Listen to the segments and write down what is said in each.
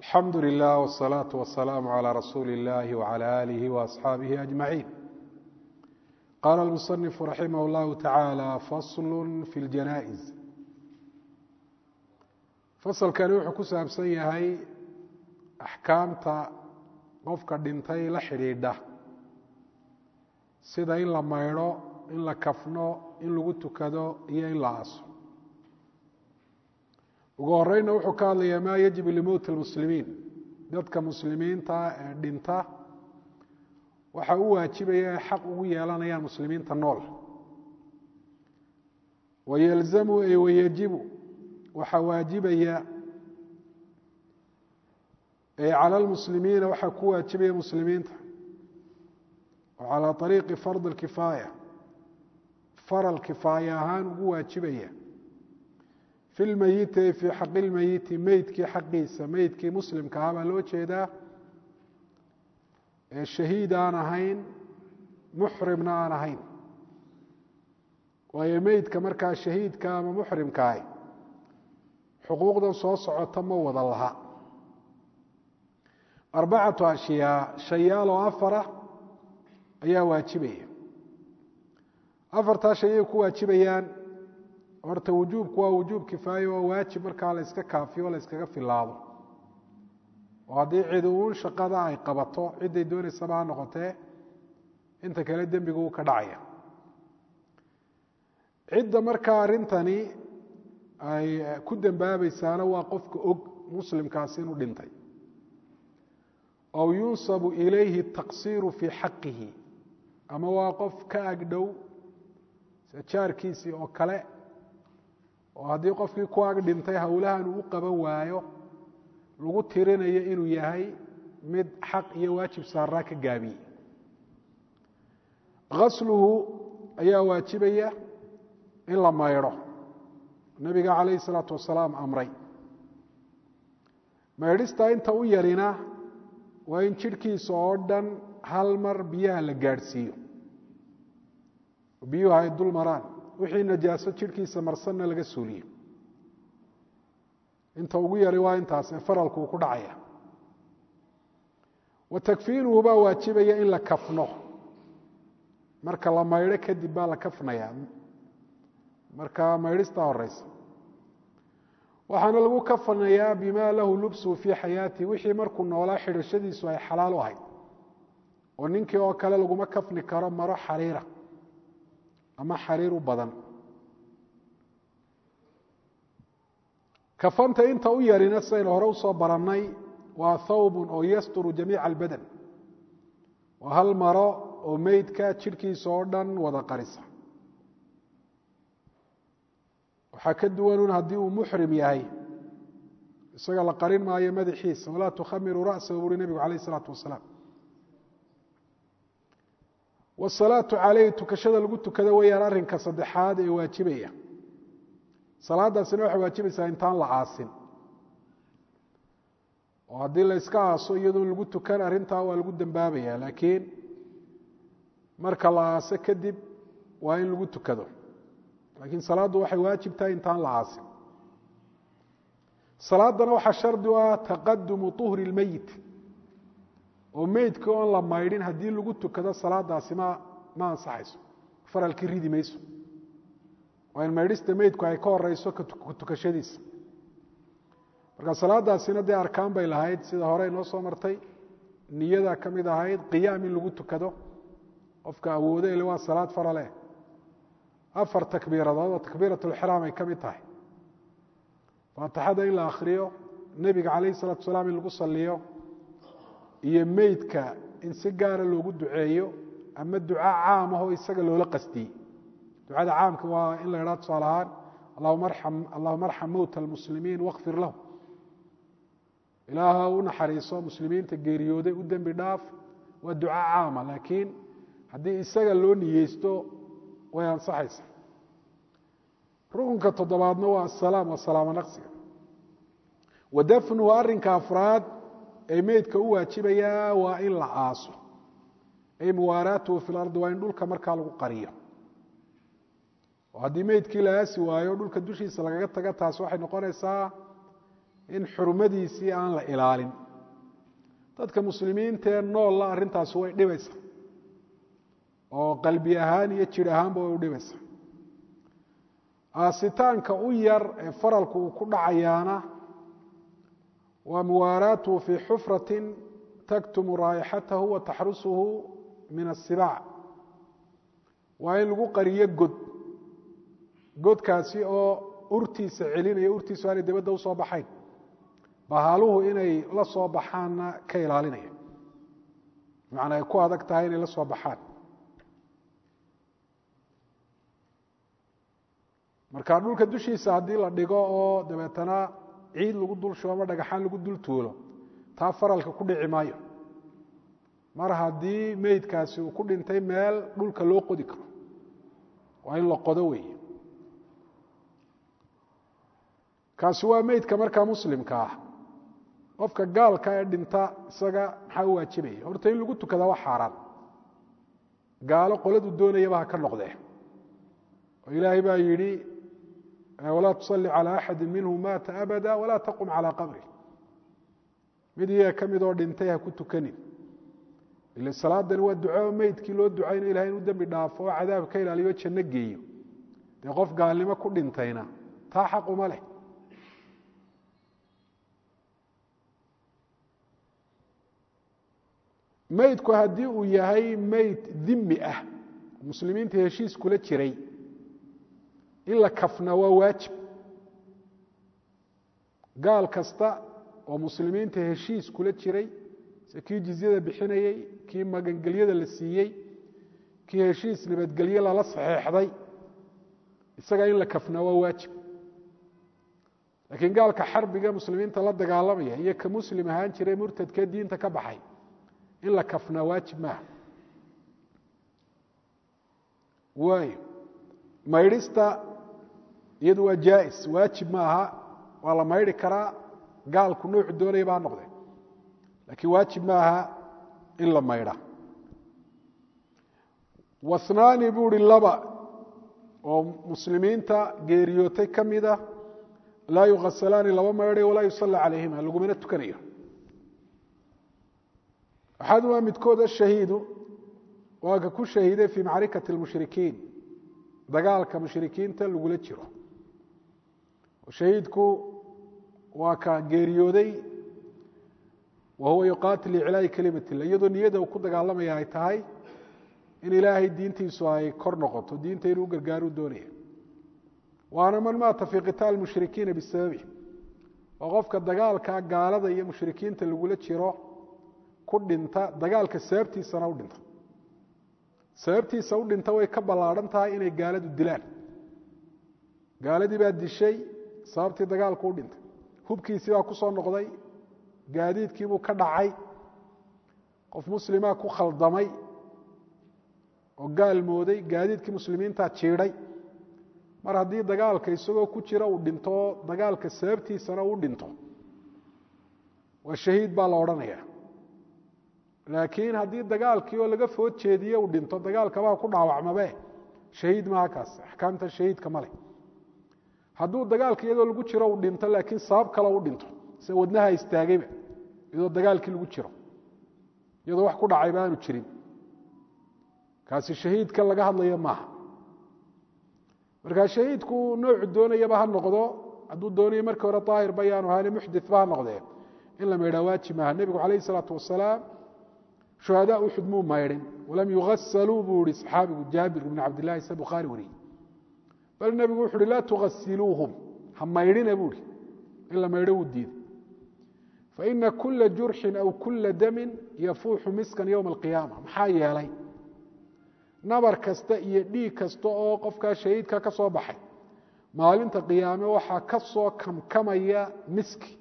alxamdu lilah wالsalaaةu wasalaamu عalى rasuuli اllahi wعalى alihi وaصxaabihi أجmaciin qaala اlmusanifu raximah اllahu taعaalى fasl fi اljanaaئز fasalkani wuxuu ku saabsan yahay axkaamta qofka dhintay la xidhiidha sida in la maydho in la kafno in lagu tukado iyo in la aso ugu horeyna wuxuu ka hadlayaa maa yajibu limowti اlmuslimiin dadka muslimiinta ee dhinta waxa u waajibaya ay xaq ugu yeelanayaan muslimiinta nool wayalzamu ay wayajibu waxaa waajibaya ay cala lmuslimiina waxaa ku waajibaya muslimiinta oo calaa ariiqi fard اlkifaaya faral kifaaya ahaan ugu waajibaya fi lmeyiti ay fii xaqi lmeyiti meydkii xaqiisa meydkii muslimka ah baa loo jeedaa ee shahiid aan ahayn muxrimna aan ahayn waayo meydka markaa shahiidka ama muxrimkaahi xuquuqdan soo socota ma wada laha arbacatu ashyaa shayaal oo afara ayaa waajibaya afartaa shay ay ku waajibayaan horta wujuubku waa wujuub kifaaye waa waajib markaa la yska kaafiyo o la yskaga filaado oo haddii cid uun shaqada ay qabato cidday doonaysaba ha noqotee inta kale dembigu uu ka dhacaya cidda markaa arrintani ay ku dembaabaysaana waa qofka og muslimkaasi inuu dhintay aw yunsabu ilayhi taqsiiru fii xaqihi ama waa qof ka agdhow jaarkiisii oo kale oo haddii qofkii ku ag dhintay howlahan uu u qaban waayo lagu tirinayo inuu yahay mid xaq iyo waajib saaraa ka gaabiyey asluhu ayaa waajibaya in la maydho nabiga calayhi salaatu wasalaam amray maydhistaa inta u yarina waa in jidhkiisa oo dhan hal mar biyaha la gaadhsiiyo biyuhu ay dul maraan wixii najaaso jidhkiisa marsanna laga suuliyo inta ugu yari waa intaas ee faralku uu ku dhacaya wa takfiinuhu baa waajibaya in la kafno marka la maydho kadib baa la kafnaya marka maydhistaa horeysa waxaana lagu kafanayaa bima lahu lubsuhu fii xayaatihi wixii markuu noolaa xidhashadiisu ay xalaal u ahayd oo ninkii oo kale laguma kafni karo maro xariira ama xariir u badan kafanta inta u yarina sidaynu hore usoo barannay waa thawbun oo yasturu jamiica albadan waa hal maro oo meydka jidhkiisa oo dhan wada qarisa waxaa ka duwanun haddii uu muxrim yahay isaga la qarin maayo madaxiisa walaa tukhamiruu ra'sahu buuri nebigu calayh isalaatu wasalaam wasalaatu caleyhi tukashada lagu tukado weyaan arrinka saddexaad ee waajibaya salaadaasina waxay waajibaysaa intaan la aasin oo haddii la yska aaso iyadoon lagu tukan arrintaa waa lagu dembaabaya laakiin marka la aaso kadib waa in lagu tukado laakiin salaaddu waxay waajib tahay intaan la aasin salaaddana waxaa shardi u ah taqadumu uhri lmeyit oo meydkii oon la maydhin haddii lagu tukado salaadaasi ma ma ansaxayso faralkii ridi mayso waa in maydhista meydku ay ka horeyso tukashadiisa marka salaadaasina dee arkaan bay lahayd sida hore inoo soo martay niyada ka mid ahayd qiyaam in lagu tukado qofka awoodo ile waa salaad farale afar takbiiradood oo takbiirat lxraam ay ka mid tahay faatixada in la akhriyo nebiga calayhi salatu salaam in lagu saliyo iyo meydka in si gaara loogu duceeyo ama duca caam ahoo isaga loola qastiyey ducada caamka waa in la idhaa tusaale ahaan allahuma arxam mowta almuslimiin wakfir lahu ilaaha u naxariiso muslimiinta geeriyooday u dembi dhaaf waa duca caama laakiin haddii isaga loo niyeysto way ansaxaysa rukunka toddobaadna waa asalaam waa salaamo naqsiga wa dafnuhu arrinka afraad ee meydka u waajibayaa waa in la aaso ay muwaaraatuhu fi lardi waa in dhulka markaa lagu qariyo oo haddii meydkii la aasi waayo dhulka dushiisa lagaga taga taas waxay noqonaysaa in xurmadiisii aan la ilaalin dadka muslimiintaee noolla arrintaasi way dhibaysa oo qalbi ahaan iyo jir ahaanba way u dhibaysa aasitaanka u yar ee faralku uu ku dhacayaana waa muwaaraatuhu fii xufratin taktumu raa'ixatahu wa taxrusuhu min asibaac waa in lagu qariyo god godkaasi oo urtiisa celinaya urtiisu aanay dabadda usoo baxayn bahaaluhu inay la soo baxaanna ka ilaalinaya bimacnaa ay ku adag tahay inay la soo baxaan marka dhulka dushiisa haddii la dhigo oo dabeetana ciid lagu dul shubo ama dhagaxaan lagu dul tuulo taa faralka ku dhici maayo mar haddii meydkaasi uu ku dhintay meel dhulka loo qodi karo waa in la qodo weeye kaasi waa meydka markaa muslimka ah qofka gaalka ee dhinta isaga maxaa u waajibaya horta in lagu tukadaa waa xaaraan gaalo qoladu doonayaba ha ka noqdee oo ilaahay baa yidhi walaa tusalli calى axadi minhu maata abada walaa taqum calى qabri mid iyaga ka midoo dhintay ha ku tukanin ile salaadani waa duco meydkii loo ducayno ilahay inuu dembi dhaafo oo cadaab ka ilaaliyo janno geeyo dee qof gaalnimo ku dhintayna taa xaq uma leh meydku haddii uu yahay meyd dimi ah muslimiinta heshiis kula jiray in la kafna waa waajib gaal kasta oo muslimiinta heshiis kula jiray se kii jizyada bixinayey kii magangelyada la siiyey kii heshiis nabadgelye lala saxeexday isaga in la kafna waa waajib laakiin gaalka xarbiga muslimiinta la dagaalamaya iyo ka muslim ahaan jiray murtadkee diinta ka baxay in la kafnaa waajib maaha waayo maydhista iyadu waa jaais waajib maaha waa la maydhi karaa gaalku noocu doonayaba ha noqde laakiin waajib maaha in la maydha wasnaani buu hi laba oo muslimiinta geeriyootay ka mida laa yughasalaani laba maydhayo walaa yusalla calayhima lagumana tukanayo axadumaa midkood ashahiidu waa ka ku shahiiday fii macrikati اlmushrikiin dagaalka mushrikiinta lagula jiro shahiidku waa ka geeriyooday wa huwa yuqaatil iclaa'i kelimat illah iyadoo niyada uu ku dagaalamaya ay tahay in ilaahay diintiisu ay kor noqoto diinta inuu gargaaruu doonaya waana man maata fii qitaali mushrikiina bisababi waa qofka dagaalka gaalada iyo mushrikiinta lagula jiro ku dhinta dagaalka sababtiisana u dhinta sababtiisa u dhinta way ka ballaadhan tahay inay gaaladu dilaan gaaladii baa dishay sababtii dagaalku u dhintay hubkiisii baa ku soo noqday gaadiidkiibuu ka dhacay qof muslimaa ku khaldamay oo gaal mooday gaadiidkii muslimiintaa jiidhay mar haddii dagaalka isagoo ku jira uu dhinto oo dagaalka sababtiisana uu dhinto waa shahiid baa la odhanaya laakiin haddii dagaalkii oo laga food jeediye uu dhinto dagaalkabaa ku dhaawacmabe shahiid maaha kaas axkaamta shahiidka male hadduu dagaalka iyadoo lagu jiro uu dhinto laakiin sabab kale u dhinto se wadnaha istaagayba iyadoo dagaalkii lagu jiro iyadoo wax ku dhacayba aanu jirin kaasi shahiidka laga hadlaya maaha marka shahiidku noocu doonayaba ha noqdo hadduu doonayo markii hore daahirba yaanu ahani muxditba ha noqdee in la maydhaa waajib maaha nebigu calayh isalaatu wasalaam shuhadaa uxud muu maydhin walam yugasaluu buu ihi saxaabigu jaabir ibn cabdillahi se bukhaari wariyey bal nebigu wuxu uhi laa tugasiluuhum ha maydhina buu ihi in la maydho wuu diiday faina kula jurxin aw kula damin yafuuxu miskan yowma alqiyaama maxaa yeelay nabar kasta iyo dhiig kasta oo qofkaa shahiidka ka soo baxay maalinta qiyaame waxaa ka soo kamkamaya miski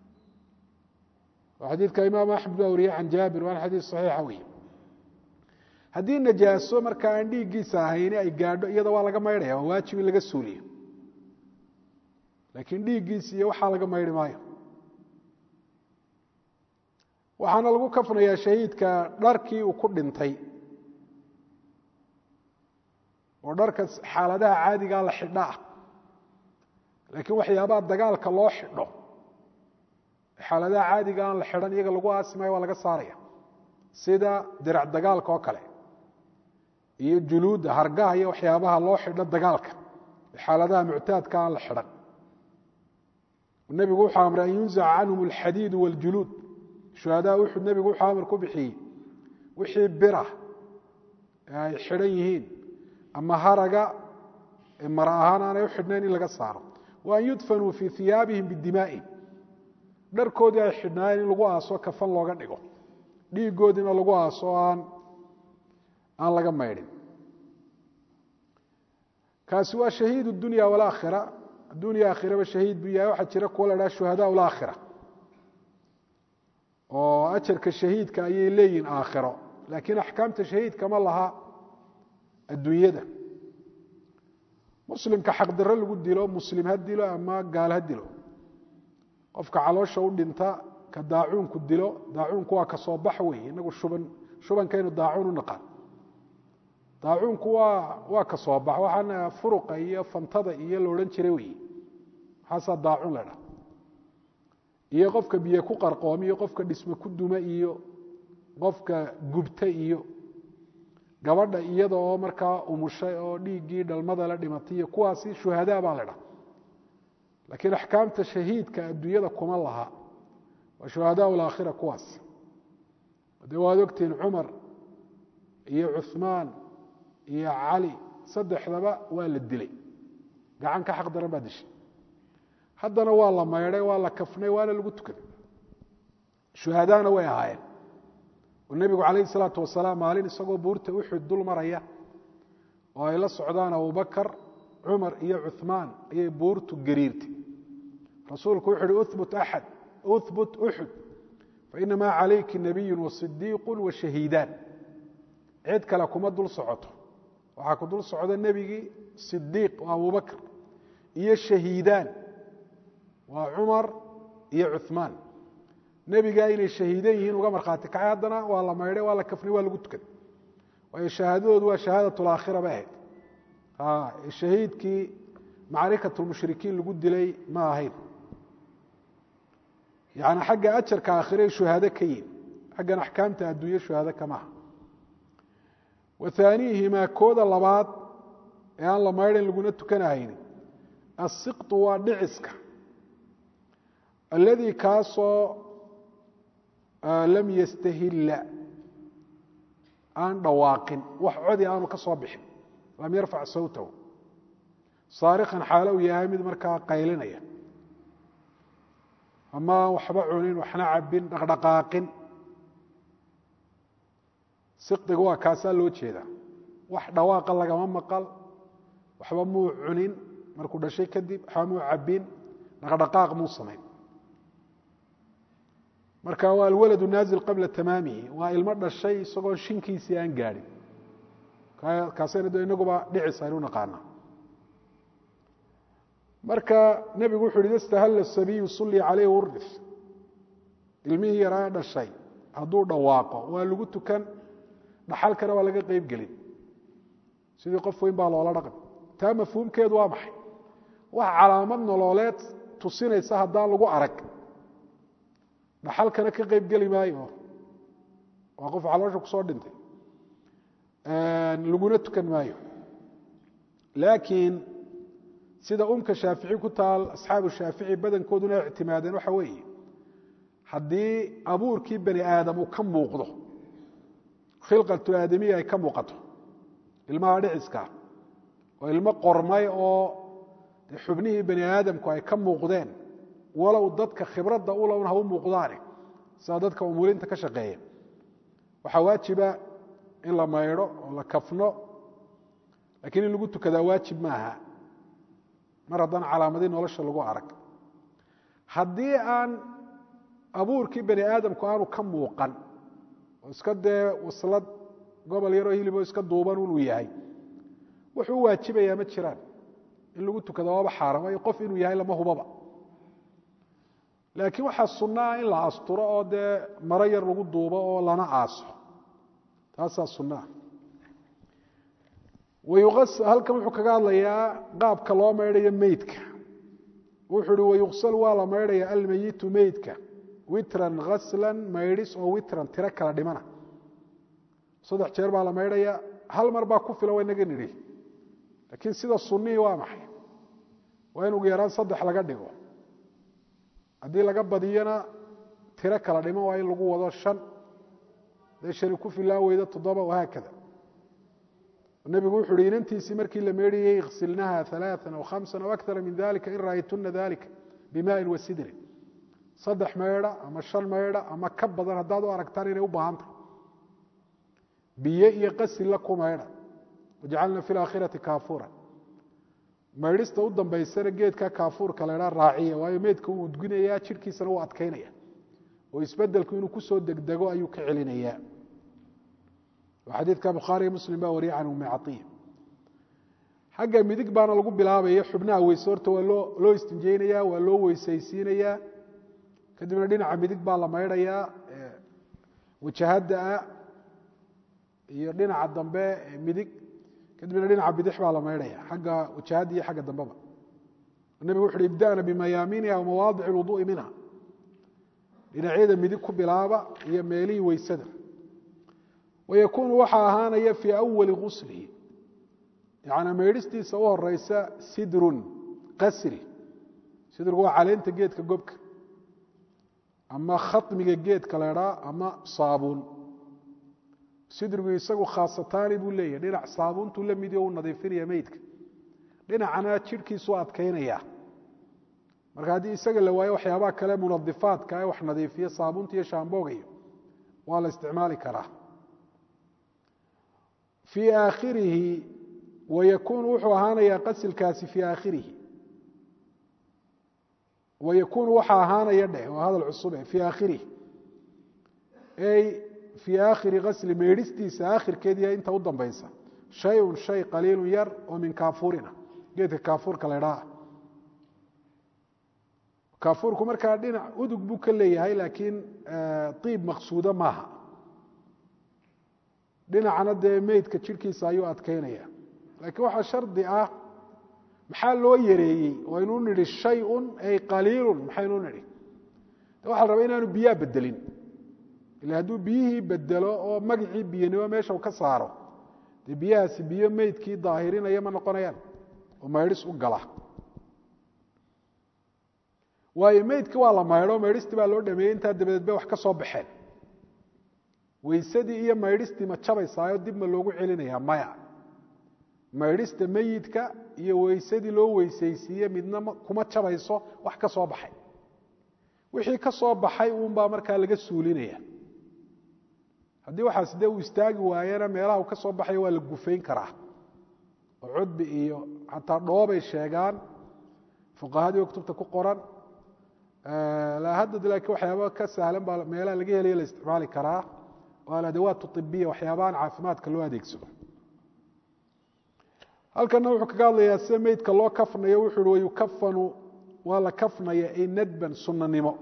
xadiidka imaam axmed baa wariyey can jaabir waana xadiis saxiixa wey haddii najaaso marka aan dhiiggiisa ahayni ay gaadho iyada waa laga maydhaya waa waajib in laga suuliyo laakiin dhiiggiisa iyo waxaa laga maydhi maayo waxaana lagu kafnayaa shahiidka dharkii uu ku dhintay oo dharka xaaladaha caadigaa la xidho ah laakiin waxyaabaha dagaalka loo xidho xaaladaha caadiga aan la xidhan iyaga lagu aasimayo waa laga saaraya sida dirac dagaalka oo kale iyo juluudda hargaha iyo waxyaabaha loo xidho dagaalka xaaladaha muctaadka aan la xidhan nebigu wuxuu amray an yunzaca canhum alxadiidu waاljuluud shuhadaa uxud nebigu wuxuu amar ku bixiyey wixii bira ay xidhan yihiin ama haraga mara ahaan aanay u xidhnayn in laga saaro wa an yudfanuu fii iyaabihim bidimaa'ihim dharkoodii ay xidhnaayeen in lagu aaso kafan looga dhigo dhiigoodiina lagu aaso aan aan laga maydhin kaasi waa shahiid dunya walaakhira addunya aakhiraba shahiid buu yahay waxaa jira kuwa la dhaha shuhadaa laakhira oo ajarka shahiidka ayay leeyihin aakhiro laakiin axkaamta shahiidka ma laha adduunyada muslimka xaqdarro lagu dilo muslim ha dilo ama gaal ha dilo qofka caloosha u dhinta ka daacuunku dilo daacuunku waa ka soo bax wey inagu shuban shubankaynu daacuun u naqaan daacuunku waa waa ka soo bax waxaana furuqa iyo fantada iyo la odhan jiray wey maxaasaa daacuun la dha iyo qofka biyo ku qarqoomi iyo qofka dhisme ku duma iyo qofka gubta iyo gabadha iyada oo markaa umushay oo dhiiggii dhalmada la dhimatay iyo kuwaasi shuhadaa baa la dha laakiin axkaamta shahiidka adduunyada kuma laha waa shuhadaa laakhira kuwaas dee waad ogtihiin cumar iyo cuثmaan iyo cali saddexdaba waa la dilay gacan ka xaq daran baa dishay haddana waa la maydhay waa la kafnay waana lagu tukaday shuhadaana way ahaayeen oo nebigu calayhi salaatu wasalaam maalin isagoo buurta uxud dul maraya oo ay la socdaan abubakar cumar iyo cuثmaan ayay buurtu gariirtay rasuulku wuxu uhi ubut axad uhbut uxud fainamaa calayki nabiyu wasidiiqu washahiidaan cid kale kuma dul socoto waxaa ku dul socda nebigii sidiiq oo abubakr iyo shahiidaan waa cumar iyo cuثmaan nebigaa inay shahiidan yihiin uga markhaati kacay haddana waa la maydhay waa la kafnay waa lagu tukaday waayo shahaadadoodu waa shahaadat laakhira bay ahayd shahiidkii macrikat lmushrikiin lagu dilay ma ahayn yani xagga ajarka aakhire shuhaado ka yihin xaggan axkaamta adduunye shuhaado kamaha wa haaniihimaa kooda labaad ee aan la maydhan laguna tukanahayni asiqtu waa dhiciska alladii kaasoo lam yastahilla aan dhawaaqin wax codi aanu ka soo bixin lam yarfac sawtahu saarikan xaalo uu yahay mid markaa qaylinaya ama aan waxba cunin waxna cabin dhaqdhaqaaqin siqdiga waa kaasaa loo jeedaa wax dhawaaqa lagama maqal waxba muu cunin markuu dhashay kadib waxba muu cabin dhaqdhaqaaq muu samayn marka waa alwaladu naazil qabla tamaamihi waa ilmo dhashay isagoon shinkiisii aan gaadhin kaasayna de inaguba dhicis aynu naqaanaa marka nebigu wuxu uhi ida stahalla sabiyu sulli calayhi urif ilmihii yaraa dhashay hadduu dhawaaqo waa lagu tukan dhaxalkana waa laga qeyb gelin sidii qof weyn baa loola dhaqmi taa mafhuumkeedu waa maxay wax calaamad nololeed tusinaysa haddaan lagu arag dhaxalkana ka qeyb geli maayo waa qof caloosha kusoo dhintay laguna tukan maayo laakiin sida umka shaafici ku taal asxaabu shaafici badankooduna ay ictimaadeen waxa weeye haddii abuurkii bani aadam uu ka muuqdo khilqatu aadamiya ay ka muuqato ilmaha dhiciska oo ilmo qormay oo xubnihii bani aadamku ay ka muuqdeen walow dadka khibradda ulowna ha u muuqdaane sida dadka umulinta ka shaqeeya waxaa waajiba in la maydho oo la kafno lakiin in lagu tukadaa waajib maaha mar haddaan calaamadii nolosha lagu arag haddii aan abuurkii bani aadamku aanu ka muuqan oo iska dee waslad gobol yaroo hiliboo iska duuban unuu yahay wuxuu u waajibayaa ma jiraan in lagu tukada waaba xaaram waayo qof inuu yahay lama hubaba laakiin waxaa sunnaa in la asturo oo dee maro yar lagu duubo oo lana aaso taasaa sunnaa halkan wuxuu kaga hadlayaa qaabka loo maydhayo meydka wuxuu uhi wayuqsal waa la maydhaya almeyitu meydka witran haslan maydhis oo witran tiro kala dhimana saddex jeer baa la maydhaya hal mar baa ku filan waa inaga nidhi laakiin sida sunnihii waa maxay waa in ugu yaraan saddex laga dhigo haddii laga badiyona tiro kala dhiman waa in lagu wado shan dee shani ku filaan weyda toddoba wahaakada nebigu wuxu uhi inantiisii markii la meedhiyey iksilnaha alaaan aw hamsan aw akara min dalika in ra'aytuna dalika bimaain wa sidrin saddex maydha ama shan maydha ama ka badan haddaad u aragtaan inay u baahan tahay biyo iyo qasilla ku maydha wajcalna fi laakhirati kaafura maydhista u dambaysana geedka kaafuurka la ydhaa raaciya waayo meydka uu udginayaa jidhkiisana uu adkaynaya oo isbedelku inuu kusoo degdego ayuu ka celinayaa xadiidka bukhaariyo muslim baa wariyay can ummi caiya xagga midig baana lagu bilaabaya xubnaha weyse horta waa loo loo istinjeynaya waa loo weysaysiinayaa kadibna dhinaca midig baa la maydhayaa wajahadda ah iyo dhinaca dambe midig kadibna dhinaca bidix baa la maydhaya xagga wajahadda iyo xagga dambeba nebigu wuxu uhi ibda'na bimayaamiiniha wamawaadic lwuduui minha dhinacyada midig ku bilaaba iyo meelihii weysada wayakuunu waxaa ahaanaya fii awali guslihi yacnaa maydhistiisa u horeysa sidrun qasri sidrigu waa caleenta geedka gobka ama khatmiga geedka leedhaa ama saabuun sidrigu isagu khaasataani buu leeyahy dhinac saabuuntuu la midio u nadiifinaya meydka dhinacana jidhkiisu adkaynaya marka haddii isaga la waayo waxyaabaha kale munadifaadka ee wax nadiifiya saabuunta iyo shaamboogayo waa la isticmaali karaa fii aakhirihi wayakuunu wuxuu ahaanayaa qasilkaasi fii aakhirihi wayakuunu waxaa ahaanaya dheh waa hadal cusube fii aakhirihi ey fii aakhiri kasli meydhistiisa aakhirkeediiya inta u dambaysa shayun shay qaliilun yar oo min kaafuurina geedka kaafuurka leedhaa kaafuurku markaa dhinac udug buu ka leeyahay laakiin iib maqsuudo maaha dhinacana dee meydka jidhkiisa ayuu adkaynaya laakiin waxaa shardi ah maxaa loo yareeyey waynu nidhi shayun ay qaliilun maxaynu nidhi de waxa la rabaa inaanu biyaa bedelin ila hadduu biyihii bedelo oo magacii biyanimo meesha ka saaro dee biyahaasi biyo meydkii daahirinaya ma noqonayaan oo maydhis u gala waayo meydki waa la maydho maydhistii baa loo dhameeyey intaa dabadeed bay wax ka soo baxeen weysadii iyo maydhistii ma jabaysaayo dib ma loogu celinaya maya maydhista meyidka iyo weysadii loo weysaysiiye midna kuma jabayso wax ka soo baxay wixii ka soo baxay uunbaa markaa laga suulinaya haddii waxaas dee uu istaagi waayena meelaha uu ka soo baxaya waa la gufayn karaa oo cudbi iyo xataa dhoobay sheegaan fuqahadii oo kutubta ku qoran haddad laakiin waxyaaba ka sahlan baa meelaha laga helayo la isticmaali karaa oo aladawaat ibiya waxyaabahan caafimaadka loo adeegsado halkana wuxuu kaga hadlayaa sida meydka loo kafnayo wuxuu uhi wayukafanu waa la kafnaya ay nadban sunanimo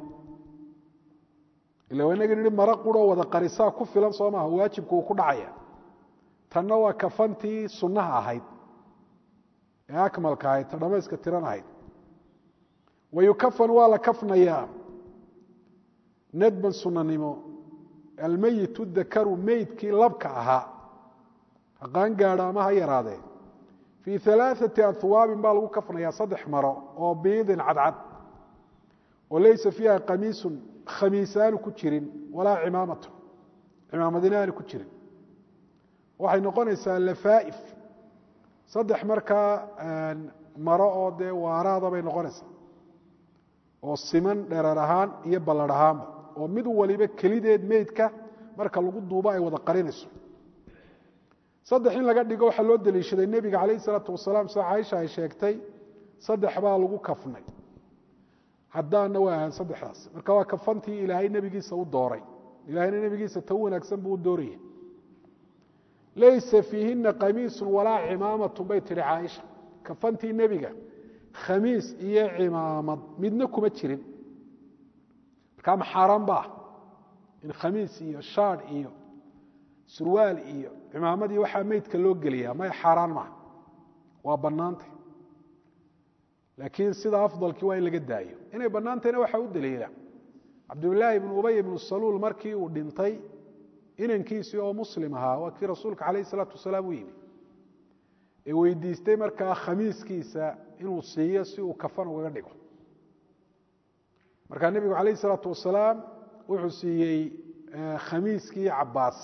ila inaga nihi maro quroo wada qarisaa ku filan soo maaha waajibku uu ku dhacaya tanna waa kafantii sunnaha ahayd ee akmalka ahayd ta dhamayska tiran ahayd wayukafan waa la kafnayaa nadban sunanimo almeyitu dakaru meydkii labka ahaa haqaan gaadha ama ha yaraadee fii alaaثati ahwaabin baa lagu kafnayaa saddex maro oo biidin cadcad oo laysa fiiha qamiisun khamiis aanu ku jirin walaa cimaamatu cimaamadina aanu ku jirin waxay noqonaysaa lafaaif saddex markaa maro oo dee waaraada bay noqonaysaa oo siman dhereer ahaan iyo ballar ahaanba oo mid waliba kelideed meydka marka lagu duubo ay wada qarinayso saddex in laga dhigo waxaa loo deliishaday nebiga calayh isalaatu wasalaam sida caaisha ay sheegtay saddex baa lagu kafnay haddaanna waa ahaan saddexdaas marka waa kafantii ilaahay nebigiisa u dooray ilahayna nebigiisa ta u wanaagsan buu u dooraya laysa fiihina qamiisun walaa cimaamatun bay tihi caaisha kafantii nebiga khamiis iyo cimaamad midna kuma jirin markaa maxaaran baa in khamiis iyo shaadh iyo surwaal iyo cimaamad iyo waxaa meydka loo geliyaa may xaaraan maaha waa bannaantay laakiin sida afdalkii waa in laga daayo inay bannaantayna waxaa u daliila cabdillaahi ibnu ubay ibnu saluul markii uu dhintay inankiisii oo muslim ahaa waa kii rasuulka calayh isalaatu wasalaam u yimi ee weydiistay markaa khamiiskiisa inuu siiyo si uu kafan ugaga dhigo markaa nebigu calayh isalaatu wasalaam wuxuu siiyey khamiiskii cabaas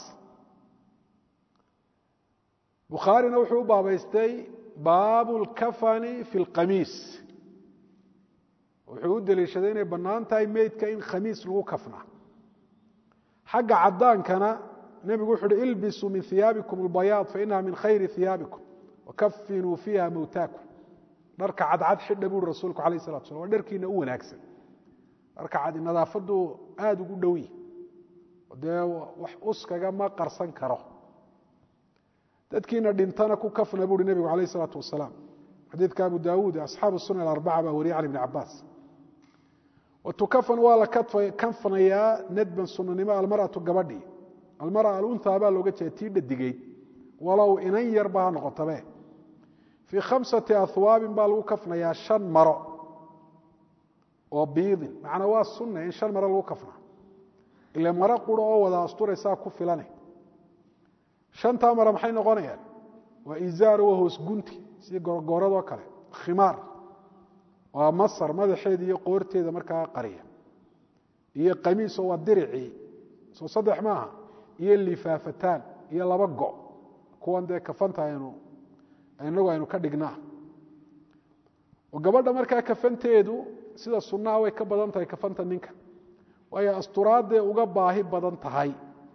bukhaarina wuxuu u baabaystay baabu lkafani fi lqamiis wuxuu u deliishaday inay bannaan tahay meydka in khamiis lagu kafna xagga caddaankana nebigu wuxu uhi ilbisuu min hiyaabikum albayaad fainaha min khayri hiyaabikum wakafinuu fiiha mowtaakum dharka cadcad xidha buuri rasuulku alayh salatu slam waa dharkiina u wanaagsan dharka cad nadaafadu aada ugu dhowi dee wax uskaga ma qarsan karo dadkiina dhintana ku kafna buuhi nebigu alayh isalaatu wasalaam xadiidka abu daawuud asxaabu sunan alarbaca baa wariyay can ibni cabaas watukafan waa la kanfanayaa nadban sunanimo almaratu gabadhii almara aluntaa baa looga jeeda tii dhadigeyd walow inan yarba ha noqotabe fii khamsati ahwaabin baa lagu kafnayaa shan maro oo biidin macnaa waa sunna in shan maro lagu kafna ile maro quro oo wada asturaysaa ku filane shantaa maro maxay noqonayaan waa izaaro waa hoos gunti sidii gorgooradoo kale khimaar waa masar madaxeeda iyo qoorteeda markaa qariya iyo qamiiso waa diricii soo saddex maaha iyo lifaafataan iyo laba go kuwan dee kafanta aynu inagu aynu ka dhignaa oo gabadha markaa kafanteedu sida sunnaha way ka badan tahay kafanta ninka waayo asturaadday uga baahi badan tahay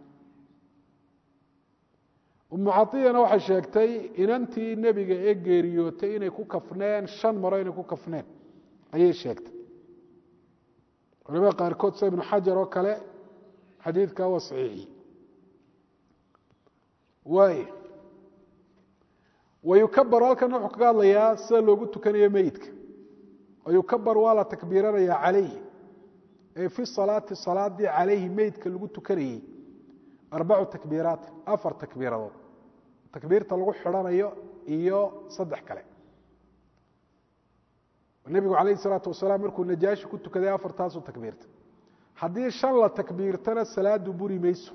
umu caiyana waxay sheegtay inantii nebiga ee geeriyootay inay ku kafneen shan maro inay ku kafneen ayay sheegtay culamada qaarkood sida ibnu xajar oo kale xadiidka waa saxiixi waay wayukabaru halkan wuxuu kaga hadlayaa sida loogu tukanayo meyidka wayukabar waa la takbiiranayaa calayhi ee fi salaati salaadii calayhi meydka lagu tukanayey arbacu takbiiraat afar takbiiradood takbiirta lagu xidhanayo iyo saddex kale nebigu calayh isalaatu wasalaam markuu najaashi ku tukaday afartaasuu takbiirta haddii shan la takbiirtana salaadu buri mayso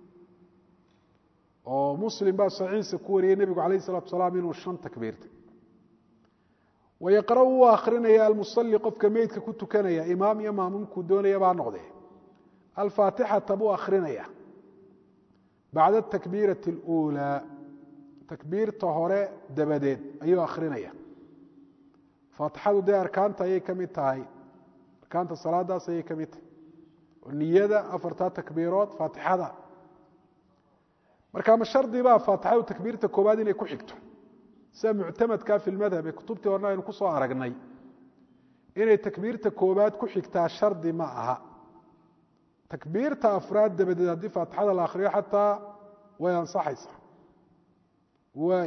oo muslim baa saxiixa ku wariyey nebigu calayh isalatu wasalaam inuu shan takbiirtay wayaqra' wuu akrinaya almusali qofka meydka ku tukanaya imaam iyo maamuumkuu doonaya baa noqdee alfaatixata buu akrinaya bacda atakbiirati اluulaa takbiirta hore dabadeed ayuu akrinaya faatixadu dee arkaanta ayay ka mid tahay arkaanta salaadaas ayay ka mid tahay oo niyada afartaa takbiirood faatixada marka ma shardibaa faatixadu takbiirta koowaad inay ku xigto sida muctamadka fi lmadhab ee kutubtii horena aynu ku soo aragnay inay takbiirta koowaad ku xigtaa shardi ma aha takbiirta afraad dabadeed haddii faatixada la akhriyo xataa way ansaxaysaa waay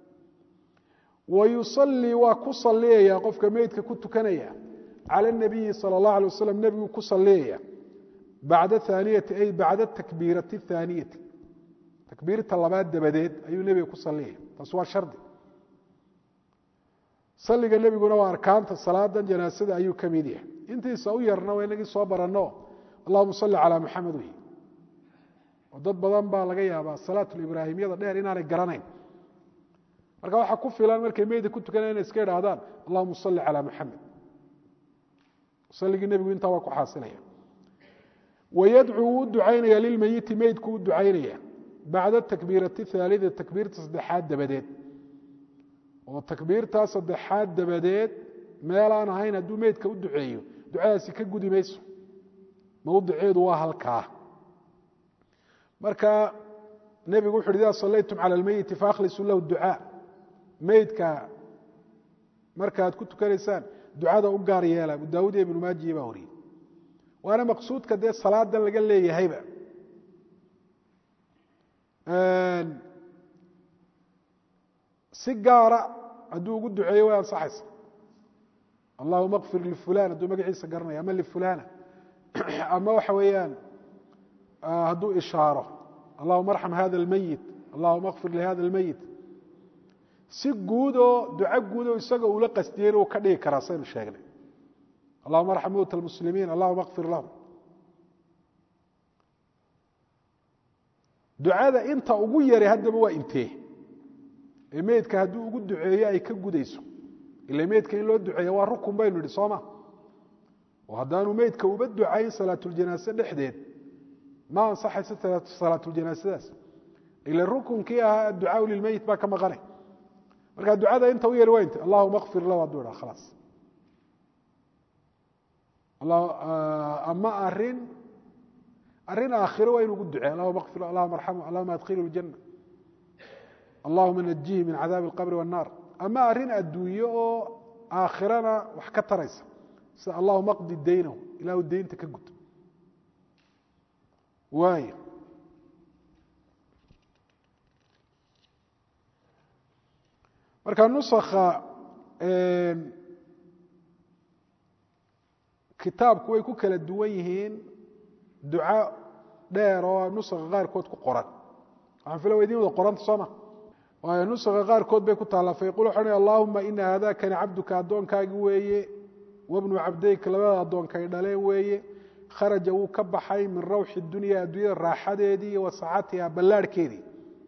wayusalii waa ku saliyaya qofka meydka ku tukanaya cala nabiyi sala اllah alay wasalam nebiguu ku saliyaya bacda aaniyati ay bacda takbiirati اthaaniyati takbiirta labaad dabadeed ayuu nebiga ku saliyaya taas waa shardi saliga nebiguna waa arkaanta salaadan janaasada ayuu ka mid yahay intiisa u yarna waa inagii soo baranno allahuma salli calaa maxamed wey oo dad badan baa laga yaabaa salaatulibraahimyada dheer inaanay garanayn marka waxaa ku filan markay meyda ku tukanaya inay iska idhaahdaan allahuma salli calaa maxamed saligii nebigu intaa waa ku xaasilaya wayadcuu wuu ducaynaya lilmeyiti meydku u ducaynaya bacda takbiirati haalida takbiirta saddexaad dabadeed oo takbiirtaa saddexaad dabadeed meelaan ahayn hadduu meydka u duceeyo ducadaasi ka gudi mayso mawdiceedu waa halkaa marka nebigu wuxu uhi ida sallaytum cala almeyiti fakhlisuu lahu ducaa meydka markaad ku tukanaysaan ducada u gaar yeela abu daawud iyo ibnu maajiya baa wariyey waana maqsuudka dee salaadan laga leeyahayba si gaara hadduu ugu duceeyo way ansaxaysa allahuma kfir lifulan hadduu magaciisa garanaya ama lifulana ama waxa weeyaan hadduu ishaaro allahuma arxam hada almeyit allahuma kfir lihada almeyit si guud oo duco guud oo isaga uula qastiyeyna uu ka dhigi karaa saynu sheegnay allahuma arxam mowta almuslimiin allahuma kfir lahum ducada inta ugu yari haddaba waa intee ee meydka hadduu ugu duceeyo ay ka gudayso ila meydka in loo duceeya waa rukun baynu idhi sooma oo haddaanu meydka uba ducayn salaatuljanaase dhexdeed ma ansaxayso salaatuljanaasadaas ila rukunkii ahaa adducaau lilmeyit baa ka maqanay marka ducada inta u yari waa inte allahuma kfir lahu hadduu idhaa khalaas ama arin arrin aakhiro waa inu ugu ducey allahuma kfir allahuma arxamhu allahuma adkhilhu ljana allahuma najihi min cadaabi alqabri waannaar ama arrin adduunye oo aakhirana wax ka taraysa sida allahuma qdi daynahu ilahu deynta ka gud waay marka nusakha kitaabku way ku kala duwan yihiin duca dheer oo nusakha qaarkood ku qoran waxaan fila wa idin wada qoranta sooma waayo nusakha qaarkood bay ku taallaa fayqul waxau hi allahuma ina haadakani cabduka addoonkaagi weeye wabnu cabdayka labada addoonkay dhaleen weeye kharaja wuu ka baxay min rawxi dunya adduunyada raaxadeedii iyo wasacatiha ballaarhkeedii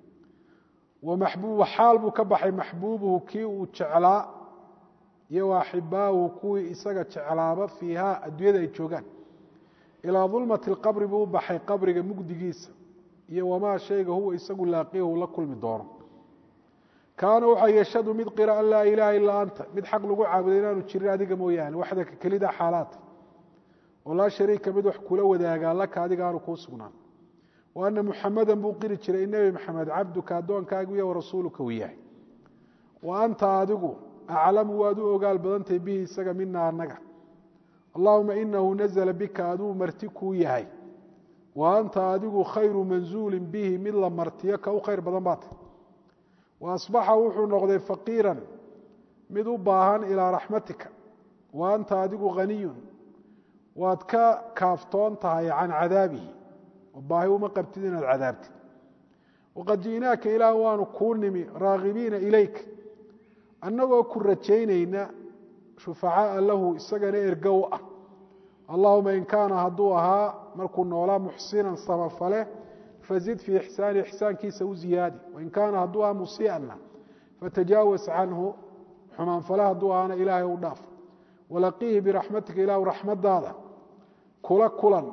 wamaxbuuba xaal buu ka baxay maxbuubuhu kii uu jeclaa iyo waaxibaahu kuwii isaga jeclaaba fiiha adduunyada ay joogaan ilaa dulmati lqabri buu u baxay qabriga mugdigiisa iyo wamaa shayga huwa isagu laaqiyahu la kulmi doono kaana waxaa yashhadu mid qira an laa ilaaha ilaa anta mid xaq lagu caabuday inaanu jirin adiga mooyaane waxdaka kelida xaalaata oo laa shariika mid wax kula wadaagaa laka adiga aanu kuu sugnaan wa ana muxamadan buu qiri jiray nebi maxamed cabduka addoonkaagu iyo warasuuluka uu yahay wa anta adigu aclamu waad u ogaal badantahay bihi isaga mina annaga allahuma inahu nazla bika aduu marti kuu yahay wa anta adigu khayru manzuulin bihi mid la martiyo ka u khayr badan baata wa asbaxa wuxuu noqday faqiiran mid u baahan ilaa raxmatika wa anta adigu haniyun waad ka kaaftoon tahay can cadaabihi oo baahi uma qabtid inaad cadaabtid waqad ji'naaka ilaah waanu kuu nimi raagibiina ilayk annagoo ku rajaynayna shufacaaa lahu isagana ergow ah allahuma in kaana hadduu ahaa markuu noolaa muxsinan samafale fazid fii ixsaani ixsaankiisa u ziyaadi wain kaana hadduu ahaa musii'anna fatajaawas canhu xumaanfale hadduu ahaana ilaahay u dhaaf walaqiihi biraxmatika ilaahu raxmadaada kula kulan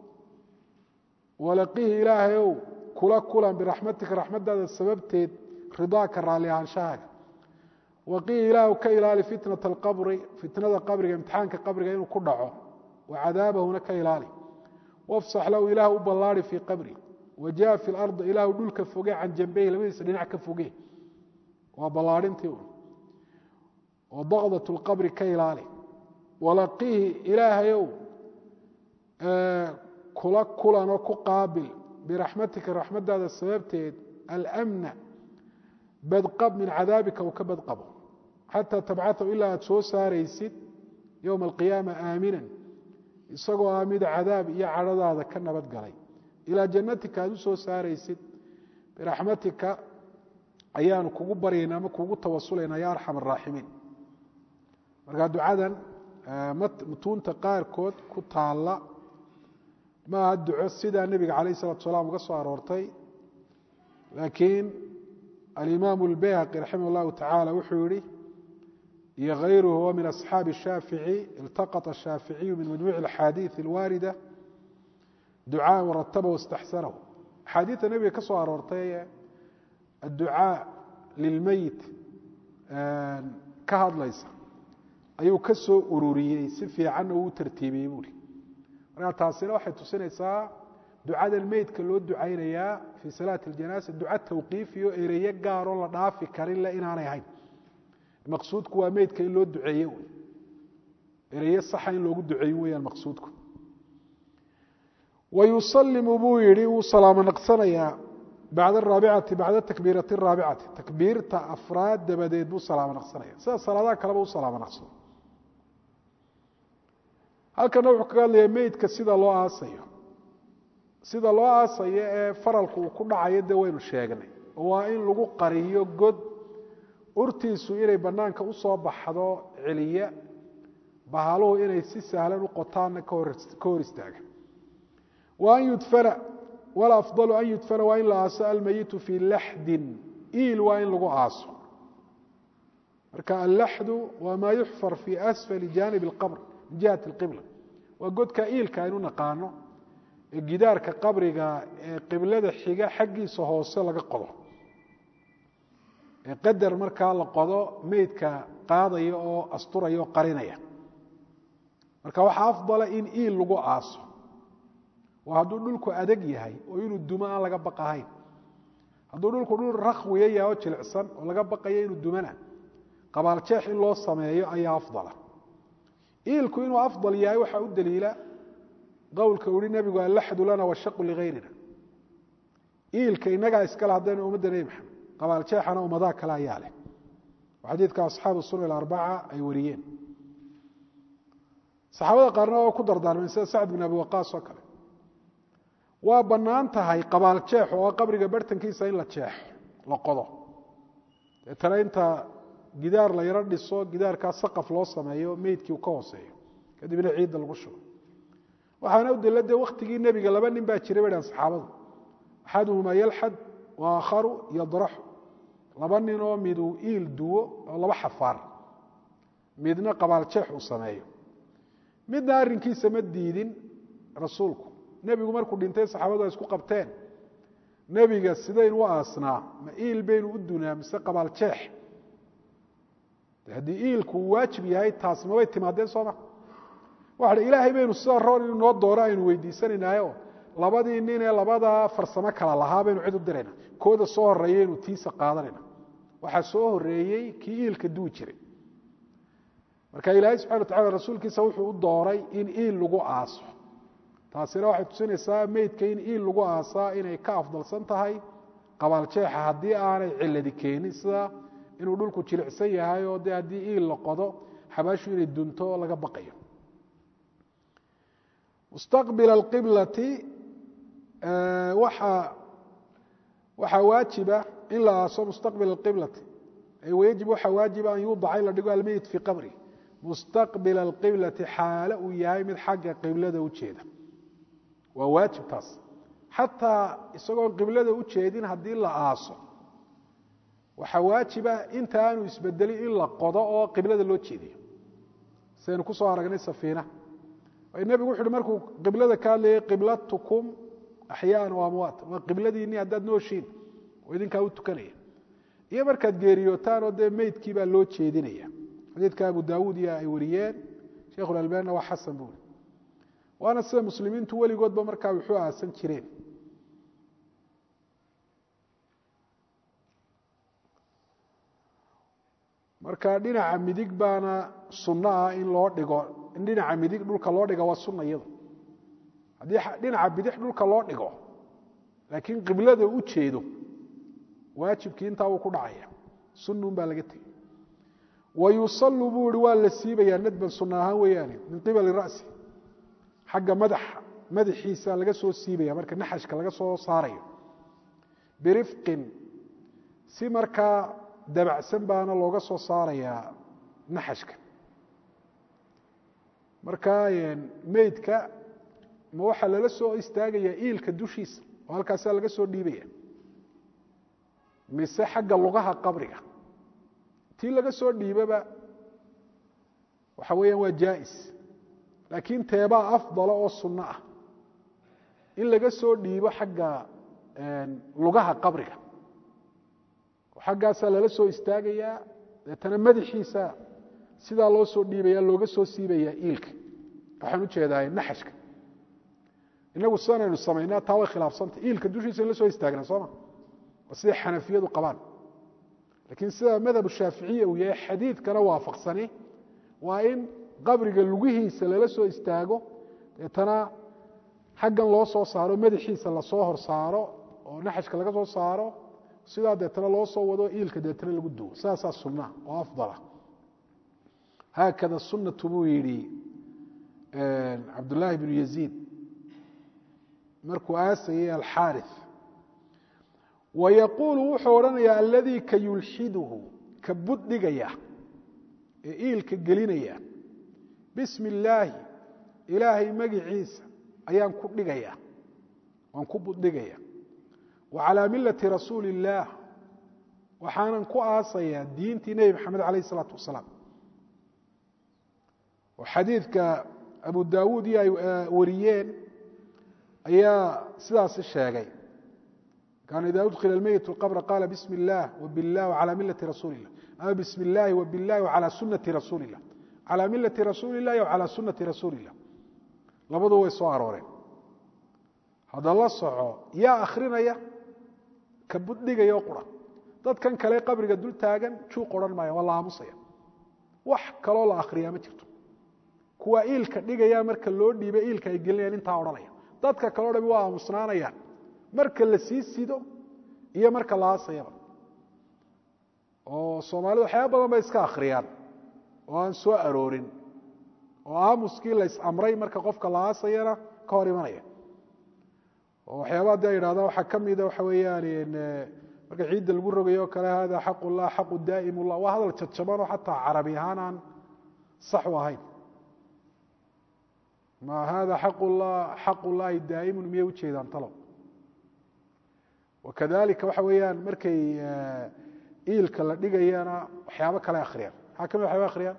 walaqiihi ilaahayow kula kulan biraxmatika raxmadaada sababteed ridaaka raalli ahaanshahaaga waqiihi ilaahu ka ilaali fitnata alqabri fitnada qabriga imtixaanka qabriga inuu ku dhaco wa cadaabahuna ka ilaali wafsax lahu ilaah u ballaari fii qabri wajaa fi lardi ilaahu dhulka foge can jambeyhi labadiisa dhinac ka foge waa ballaarintii un oo daqdat lqabri ka ilaali walaqiihi ilaahayow kula kulanoo ku qaabil biraxmatika raxmadaada sababteed almna badqab min cadaabika uu ka badqabo xataa tabcatahu ilaa aad soo saaraysid yowma alqiyaama aaminan isagoo ah mid cadaab iyo cadhadaada ka nabad galay ilaa jannatika aad u soo saaraysid biraxmatika ayaanu kugu baryaynaa ama kugu tawasulaynaa ya arxam araaximiin marka ducadan mutuunta qaarkood ku taalla maaha duco sidaa nebiga calayh salatu salaam uga soo aroortay laakiin alimaamu اlbayhaqi raximah اllahu tacaala wuxuu yihi iyo hayruhu wa min asxaabi الshaafici iltaqط الshaaficiyu min majmuuci اlaxaadiiث اlwaarida ducaa warataba waاstaxsanahu axaadiidta nebiga ka soo aroortay adducaa lilmeyit ka hadlaysa ayuu ka soo ururiyey si fiicanna uu tartiibiyey buuri markaa taasina waxay tusinaysaa ducadan meydka loo ducaynayaa fii salaati اljanaasa duca tawqiifiyo ereyo gaaroo la dhaafi karin le inaanay ahayn maqsuudku waa meydka in loo duceeye wy ereyo saxa in loogu duceeyin weyaan maqsuudku wayusalimu buu yihi wuu salaamo naqsanayaa bacda araabicati bacda takbiirati araabicati takbiirta afraad dabadeed buu salaamo naqsanaya sida salaadaha kaleba u salaamo naqsado halkana wuxuu kaga hadlayaa meydka sida loo aasayo sida loo aasayo ee faralku uu ku dhacayo dee waynu sheegnay waa in lagu qariyo god urtiisu inay banaanka usoo baxdo celiya bahaluhu inay si sahlan u qotaanna ka hor istaaga wa an yudfana walafdalu an yudfana waa in la aaso almayitu fii laxdin iil waa in lagu aaso marka allaxdu waa maa yuxfar fii asfali janib اlqabr min jihati اlqibla waa godka iilka aynu naqaano ee gidaarka qabriga ee qiblada xiga xaggiisa hoose laga qodo ee qadar markaa la qodo meydka qaadaya oo asturaya oo qarinaya marka waxaa afdala in iil lagu aaso waa hadduu dhulku adag yahay oo inuu dumo aan laga baqahayn hadduu dhulku dhul rakwiya yahay oo jilicsan oo laga baqayo inuu dumana qabaaljeex in loo sameeyo ayaa afdala iilku inuu afdal yahay waxaa u daliila qowlka uhi nebigu allaxdu lana washaqu ligayrina iilka inagaa iskale haddaynu ummadda nebi maxamed qabaaljeexana ummadaha kale ayaa leh oo xadiidka asxaabu sunan alarbaca ay wariyeen saxaabada qaarna waa ku dardaarmeen sida sacd bin abi waqaas oo kale waa bannaan tahay qabaaljeexu oo qabriga bartankiisa in la jeexo la qodo deetana inta gidaar la yaro dhiso gidaarkaa saqaf loo sameeyo meydkii uu ka hooseeyo kadibna ciidda lagu shubo waxaana u daliila dee waktigii nebiga laba nin baa jiray bay dhahan saxaabadu axaduhumaa yalxad wa aakharu yadraxu laba nin oo miduu iil duwo oo laba xafaar midna qabaaljeex uu sameeyo midna arrinkiisa ma diidin rasuulku nebigu markuu dhintay saxaabadu ay isku qabteen nebiga sidaynu u aasnaa ma iil baynu u dunaa mise qabaaljeex haddii iilku uu waajib yahay taas mabay timaadeen sooma waxa hi ilaahay baynu sida roon inu noo dooro aynu weydiisanaynaayoo labadii nin ee labadaa farsamo kala lahaa baynu cid u dirayna kooda soo horeeyaynu tiisa qaadanayna waxaa soo horeeyey kii iilka duwi jiray marka ilaahay subxana wa tacala rasuulkiisa wuxuu u dooray in iil lagu aaso taasina waxay tusinaysaa meydka in iil lagu aasaa inay ka afdalsan tahay qabaaljeexa haddii aanay ciladi keenin sida inuu dhulku jilicsan yahay oo dee haddii iil la qodo xabaashu inay dunto oo laga baqayo mustaqbil alqiblati waxa waxaa waajiba in la aaso mustaqbil alqiblati wayajib waxaa waajiba an yuudaca in la dhigo almeyit fii qabri mustaqbil alqiblati xaale uu yahay mid xagga qiblada u jeeda waa waajib taas xataa isagoon qiblada u jeedin haddii la aaso waxaa waajiba inta aanu isbedelin in la qodo oo qiblada loo jeediyo sidaynu kusoo aragnay safiina nebigu wuxu uhi markuu qiblada ka hadlayay qiblatukum axyaan o amwaat waa qibladiinii haddaad nooshiin oo idinkaa u tukanaya iyo markaad geeriyootaan oo dee meydkii baa loo jeedinaya xadiidka abu daawuud iyo ay wariyeen sheikhulalbanina waa xasan buuri waana sida muslimiintu weligoodba markaa wuxuu aasan jireen marka dhinaca midig baana sunno ah in loo dhigo in dhinaca midig dhulka loo dhiga waa sunna iyadu haddii dhinaca bidix dhulka loo dhigo laakiin qiblada u jeedo waajibkii intaa wuu ku dhacaya sunnuun baa laga tegey wayusallu buu ihi waa la siibayaa nadban sunna ahaan weeyaane min qibali ra'si xagga madaxa madaxiisa laga soo siibaya marka naxashka laga soo saarayo birifqin si markaa dabacsan baana looga soo saarayaa naxashka markaa meydka ma waxaa lala soo istaagayaa iilka dushiisa oo halkaasaa laga soo dhiibaya mise xagga lugaha qabriga tii laga soo dhiibaba waxa weeyaan waa jaa'is laakiin teebaa afdalo oo sunno ah in laga soo dhiibo xagga lugaha qabriga oo xaggaasaa lala soo istaagayaa deetana madaxiisa sidaa loo soo dhiibaya looga soo siibayaa iilka waxaan u jeedaa naxashka inagu sidanaynu samaynaa taa way khilaafsanta iilka dushiisa in la soo istaagnaa sooma waa siday xanafiyadu qabaan laakiin sida madhab shaaficiya uu yahay xadiidkana waafaqsani waa in qabriga lugihiisa lala soo istaago deetana xaggan loo soo saaro madaxiisa lasoo hor saaro oo naxashka laga soo saaro sidaa deetana loo soo wado iilka deetana lagu duwo saasaa sunna oo afdala haakada sunatu buu yidhi cabdullaahi bnu yaziid markuu aasayay alxaari wayaquulu wuxuu odhanayaa aladii ka yulxiduhu ka buddhigaya ee iilka gelinaya bismi illaahi ilaahay magiciisa ayaan ku dhigaya waan ku buddhigaya wa calaa millati rasuuli illaah waxaanan ku aasayaa diintii nebi maxamed calayh isalaatu wasalaam oo xadiidka abu daawuud iyo ay wariyeen ayaa sidaasi sheegay kaana ida udkila almeyit qabra qaala bismi اllah wbiاllah wcalى milati rasuuli اllah ama bismi اllahi wbiاllahi wcalى sunati rasuuli اllah calى milati rasuuli اllahi wcalى sunati rasuuli اllah labadu way soo arooreen hadda la soco yaa akrinaya ka buddhigaya oo qura dadkan kale qabriga dul taagan juuq odhan maaya waa la aamusaya wax kaloo la akhriyaa ma jirto kuwa iilka dhigaya marka loo dhiiba iilka ay gelinayaan intaa odhanaya dadka kaleo dhami waa aamusnaanayaan marka la sii sido iyo marka la aasayaba oo soomaalida waxyaaba badan bay iska akhriyaan oo aan soo aroorin oo aamuskii la is-amray marka qofka la aasayana ka hor imanaya oo waxyaabaa de yidhahdaan waxaa ka mida waxa weeyaan marka ciidda lagu rogayo o kale hada xaq ullah xaqu daa'im ullah waa hadal jadjabanoo xataa carabi ahaan aan sax u ahayn ma hada xaqullah xaq ullaahi daa'imun miyay ujeedaan talow wakadalika waxa weeyaan markay iilka la dhigayana waxyaabo kale akhriyaan maxaa ka mid waxyaba akhriyaan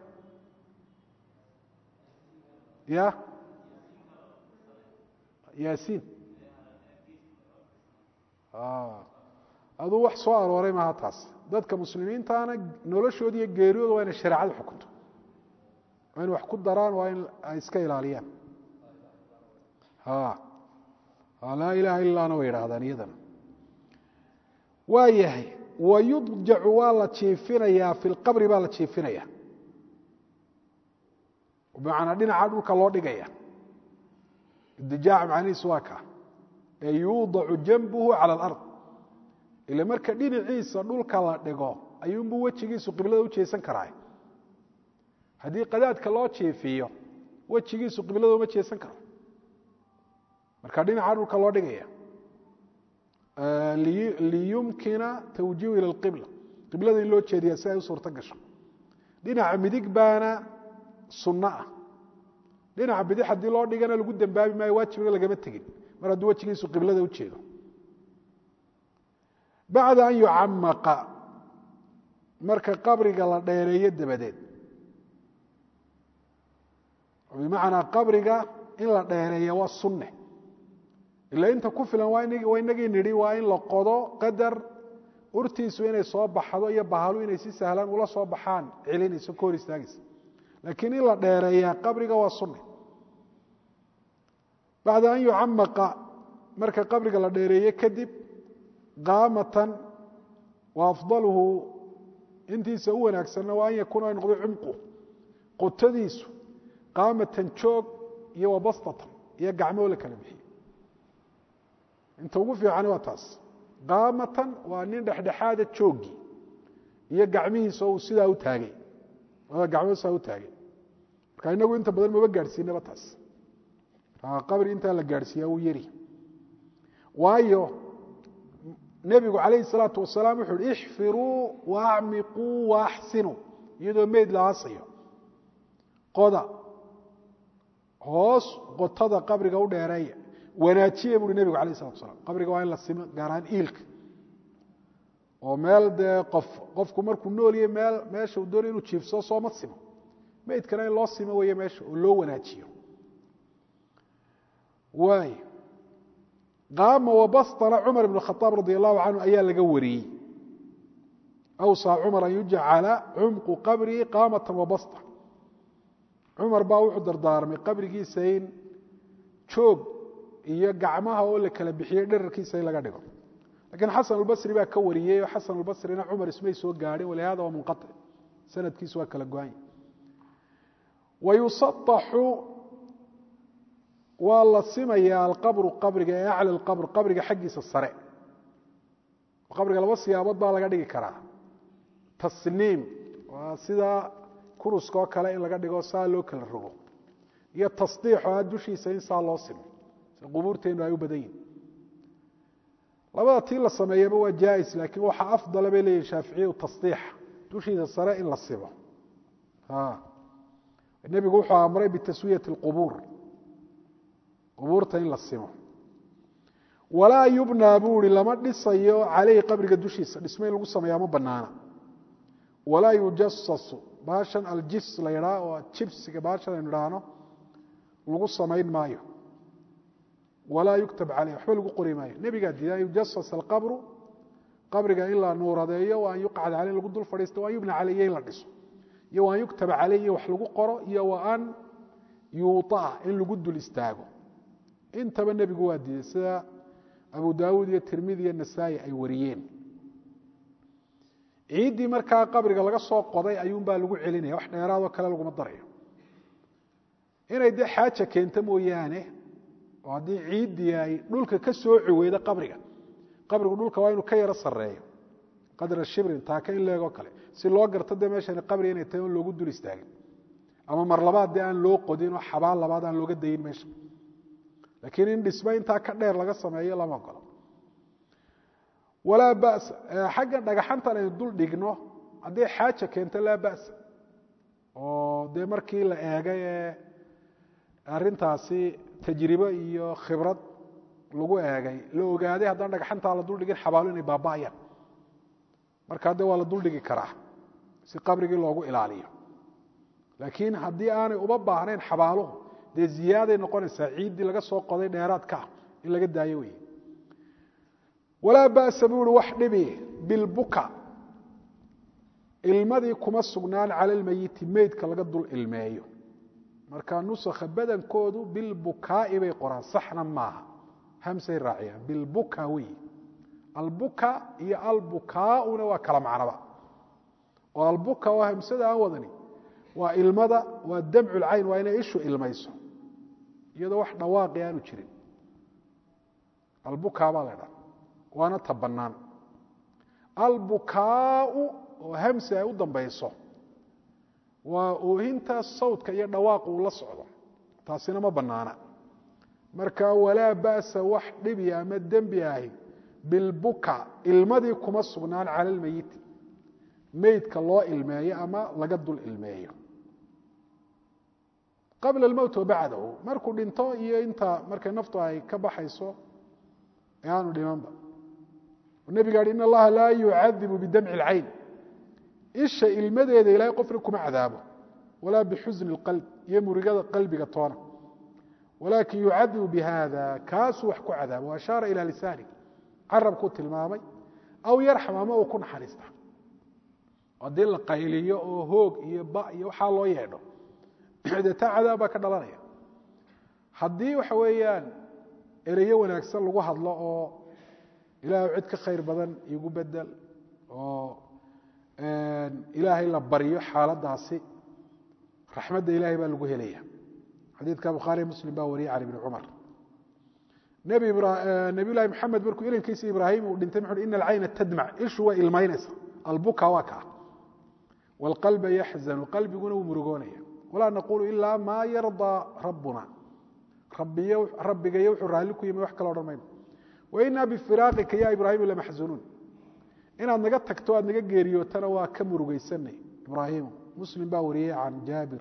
ya yaasiin aduu wax soo arooray maaha taas dadka muslimiintaana noloshooda iyo geeriyooda waa inay shareecadu xukunto waa in wax ku daraan waa in ay iska ilaaliyaan laa ilaha ilaana way idhaahdaan iyadana waa yahay wayudjacu waa la jiifinayaa fi lqabri baa la jiifinaya bimacnaa dhinaca dhulka loo dhigaya idijaac macnihiisu waa kaa ee yuudacu janbuhu cala alard ila marka dhinaciisa dhulka la dhigo ayuunbuu wejigiisu qiblada u jeesan karaa haddii qadaadka loo jiifiyo wejigiisu qiblada uma jeesan karo marka dhinaca dhulka loo dhigaya liyumkina tawjiihu ila alqibla qiblada in loo jeediya si ay u suurto gasho dhinaca midig baana sunno ah dhinaca bidix haddii loo dhigana lagu dembaabi maayo waajibna lagama tegin mar hadduu wejigiisu qiblada u jeedo bacda an yucamaqa marka qabriga la dheereeyo dabadeed bimacnaa qabriga in la dheereeya waa sunne ila inta ku filan waa inagii nidhi waa in la qodo qadar urtiisu inay soo baxdo iyo bahalu inay si sahlaan ula soo baxaan celinayso ka hor istaagaysa laakiin in la dheereeyaa qabriga waa sunne bacda an yucamaqa marka qabriga la dheereeye kadib qaamatan wa afdaluhu intiisa u wanaagsanna waa an yakuuna ay noqdo cumqu qotadiisu qaamatan joog iyo wabastatan iyo gacmoo la kala bixiyo inta ugu fiicani waa taas qaamatan waa nin dhexdhexaada joogi iyo gacmihiisa uu sidaa u taagay labada gacmood sidaa u taagay marka inagu inta badan maba gaadhsiinaba taas qabri intaa la gaadhsiiyaa wuu yari waayo nebigu calayhi salaatu wasalaam wuxu uhi ixfiruu waacmiquu waaxsinuu iyadoo meyd la aasayo qoda hoos qotada qabriga u dheereeya wanaajiya buuhi nebigu alayh salatu wasalaam qabriga waa in la simo gaar ahaan iilka oo meel dee qof qofku markuu noolyahay meel meesha uu doonay inuu jiifsado sooma simo meydkana in loo simo weeye meesha oo loo wanaajiyo waay qaama wabastana cumar ibn khaaab radi allahu canhu ayaa laga wariyey awsaa cumar an yujcala cumqu qabrihi qaamatan wabasta cumar baa wuxuu dardaarmay qabrigiisa in joog iyo gacmaha oo la kala bixiyey dherarkiisa in laga dhigo lakiin xasan albasri baa ka wariyey oo xasan albasrina cumar ismay soo gaadhin walihada waa munqaic sanadkiisu waa kala go-anya wayusaaxu waa la simayaa alqabru qabriga ee acla qabr qabriga xaggiisa sare qabriga laba siyaabood baa laga dhigi karaa tasniim waa sida kuruska oo kale in laga dhigo saa loo kala rogo iyo tasdiix oo a dushiisa in saa loo simo si qubuurteennu ay u badan yihin labada tii la sameeyaba waa jaais laakiin waxaa afdala bay leeyihin shaaficiyu tasdiixa dushiisa sare in la simo nebigu wuxuu amray bitaswiyati اlqubuur qubuurta in la simo walaa yubnaa buu ihi lama dhisayo caleyhi qabriga dushiisa dhisma in lagu sameeyaa ma banaana walaa yujasasu baashan aljis la ydhaa oo jibsiga baashan aynu idhaahno lagu samayn maayo walaa yuktab caleyh waxba lagu qori maayo nebigaa diiday an yujasas alqabru qabriga in la nuuradeeyo wa an yuqcad caley lagu dul fadhiisto wa an yubna caleyh in la dhiso iyo wa an yuktaba caleyh iyo wax lagu qoro iyo wa an yuuطa'a in lagu dul istaago intaba nebigu waa diiday sida abu daawuud iyo tirmidi iyo nasaa-i ay wariyeen ciiddii markaa qabriga laga soo qoday ayuunbaa lagu celinaya wax dheeraadoo kale laguma darayo inay dee xaaja keento mooyaane oo haddii ciiddii ay dhulka ka sooci weydo qabriga qabrigu dhulka waa inuu ka yaro sareeyo qadra shibrin taaka in leegoo kale si loo garto dee meeshani qabri inay tahay on loogu dul istaagin ama mar labaad dee aan loo qodin oo xabaal labaad aan looga dayin meesha laakiin in dhismo intaa ka dheer laga sameeyo lama ogolo walaa bas xagga dhagaxantan aynu dul dhigno hadday xaaja keento laa ba'sa oo dee markii la eegay ee arrintaasi tajribo iyo khibrad lagu eegay la ogaaday haddaan dhagaxantaa la duldhigin xabaalo inay baaba'ayaan markaa dee waa la duldhigi karaa si qabrigii loogu ilaaliyo laakiin haddii aanay uba baahnayn xabaaluhu dee ziyaaday noqonaysaa ciiddii laga soo qoday dheeraadka ah in laga daayo wey walaa ba'sa buu uhi wax dhibi bilbuka ilmadii kuma sugnaan cala lmeyiti meydka laga dul ilmeeyo marka nusakha badankoodu bilbukaa'i bay qoraan saxna maaha hamsay raaciyaan bilbuka wey albuka iyo albukaauna waa kala macnaba oo albuka oo hamsada aan wadani waa ilmada waa damcu lcayn waa inay ishu ilmayso iyadoo wax dhawaaqi aanu jirin albuka baa la dhaa waana ta bannaan albukaau oo hamsi ay u dambayso waa oohinta sawdka iyo dhawaaq uu la socdo taasina ma bannaana marka walaa ba'sa wax dhibi ama dembi ahi bilbuka ilmadii kuma sugnaan cala lmeyiti meydka loo ilmeeyo ama laga dul ilmeeyo qabla almowt wa bacdahu markuu dhinto iyo inta markay naftu ay ka baxayso ee aanu dhimanba nebiga hi in allaha laa yucadibu bidamci اlcayn isha ilmadeeda ilahay qofna kuma cadaabo walaa bixusni اlqalb iyo murigada qalbiga toona walaakin yucadibu bihada kaasuu wax ku cadaabo ashaara ila lisaani carabkuu tilmaamay aw yarxam ama uu ku naxariista haddii la qayliyo oo hoog iyo ba iyo waxaa loo yeedho dee taa cadaab baa ka dhalanaya haddii waxa weeyaan ereyo wanaagsan lagu hadlo oo ilaah cid ka khayr badan igu bedel oo ilaahay la baryo xaaladaasi raxmadda ilahay baa lagu helaya xadiidka bukhaariy muslim baa wariyay cali bni cumar nebi lahi maxamed markuu ilankiisa ibraahim uu dhintay muxu ina alcayna tadmac ishu way ilmaynaysa albuka waa kaa wاlqalba yaxzanu qalbiguna wuu murugoonaya walaa naqulu ilaa maa yardaa rabbuna rabbigayo wuxuu raalli ku yimi wax kala odhan mayno wainaa bifiraaqika ya ibraahim lamaxzunuun inaad naga tagto aad naga geeriyootana waa ka murugaysanay ibraahimu muslim baa wariyey can jaabir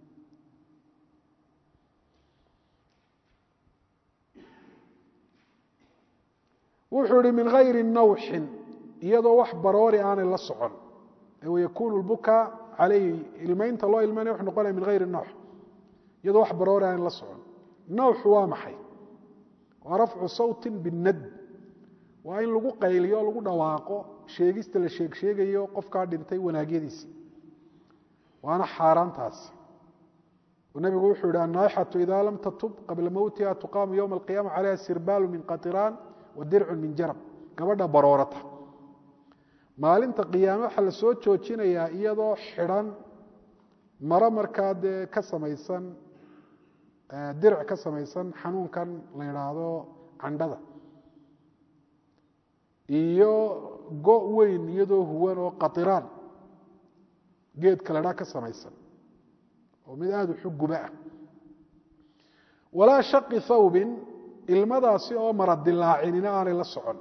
wuxuu ihi min hayri nawxin iyadoo wax baroori aanay la socon wayakunu lbuka calayhi ilmaynta loo ilmaynaya wuxuu noqonaya min hayri nawx iyadoo wax baroori aanay la socon nawxu waa maxay waa rafcu sawti binad waa in lagu qayliyo lagu dhawaaqo sheegista la sheeg sheegayo qofkaa dhintay wanaagyadiisi waana xaaraantaas nabigu wuxuu yihi annaaixatu ida lam tatub qabla mowtiha tuqaamu yowma alqiyama calayha sirbaalu min qatiraan wa dircun min jarab gabadha baroorata maalinta qiyaame waxaa la soo joojinayaa iyadoo xidhan maro markaa dee ka samaysan diric ka samaysan xanuunkan la yidhaahdo candhada iyo go weyn iyadoo huwan oo qatiraan geedka ladhaa ka samaysan oo mid aada u xugguba ah walaa shaqi thawbin ilmadaasi oo mara dilaacinina aanay la socon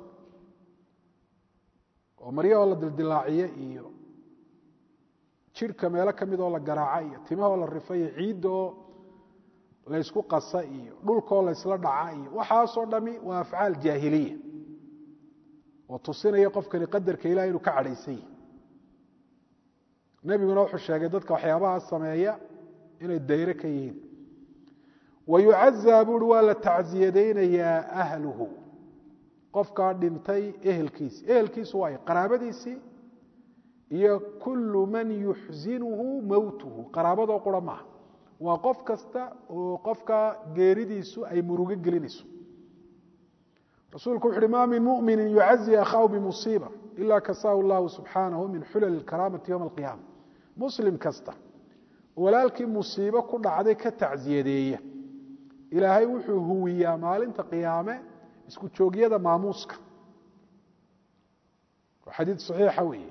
oo maryahoo la dildilaaciye iyo jidhka meelo ka mid oo la garaaca iyo timahoo la rifa iyo ciidda oo laysku qasa iyo dhulkoo laysla dhaca iyo waxaasoo dhami waa afcaal jaahiliya oo tusinaya qofkani qadarka ilahi inuu ka cadhaysan yahi nebiguna wuxuu sheegay dadka waxyaabaha sameeya inay dayre ka yihiin wayucazaa buuri waa la tacsiyadaynayaa ahluhu qofkaa dhintay ehelkiisi ehelkiisu waay qaraabadiisii iyo kullu man yuxsinuhu mowtuhu qaraabadoo qura maaha waa qof kasta oo qofka geeridiisu ay murugo gelinayso rasuulku wuxu uhi ma min mumini yucazi akhaahu bimusiiba ila kasaahu llahu subxaanahu min xulal karaamati ywma alqiyaama muslim kasta walaalkii musiibo ku dhacday ka tacsiyadeeya ilaahay wuxuu huwiyaa maalinta qiyaame isku joogyada maamuuska xadiid saxiixa weeye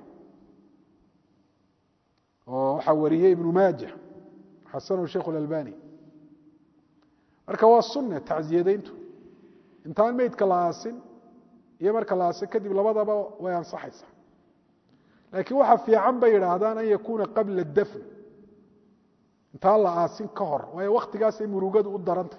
oo waxaa wariyey ibnu maaja xasanahu sheikh اlalbani marka waa sunne tacsiyadayntu intaan meydka la aasin iyo marka la aasin kadib labadaba way ansaxaysaa laakiin waxaa fiican bay yidhaahdaan an yakuuna qabla dafn intaan la aasin ka hor waayo wakhtigaasay murugadu u daranta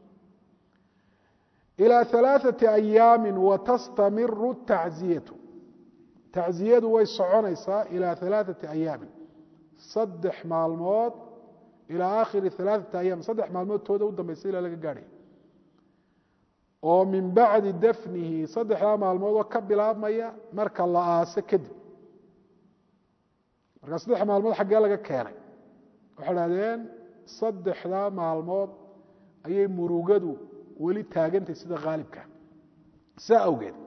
ilى ثaلaaثaةi أyaami watastamiru الtacziyatu tacziyadu way soconaysaa ilى ثaلaaثaةi أyaami saddex maalmood ilى akhiri ثaلaaثaةi ayaam saddex maalmood tooda u dambaysa ilaa laga gaadhay oo min bacdi dafnihi saddexdaa maalmood oo ka bilaabmaya marka la aase kadib marka saddex maalmood xaggee laga keenay waxay dhahdeen saddexdaa maalmood ayay murugadu weli taagantay sida haalibka saa awgeed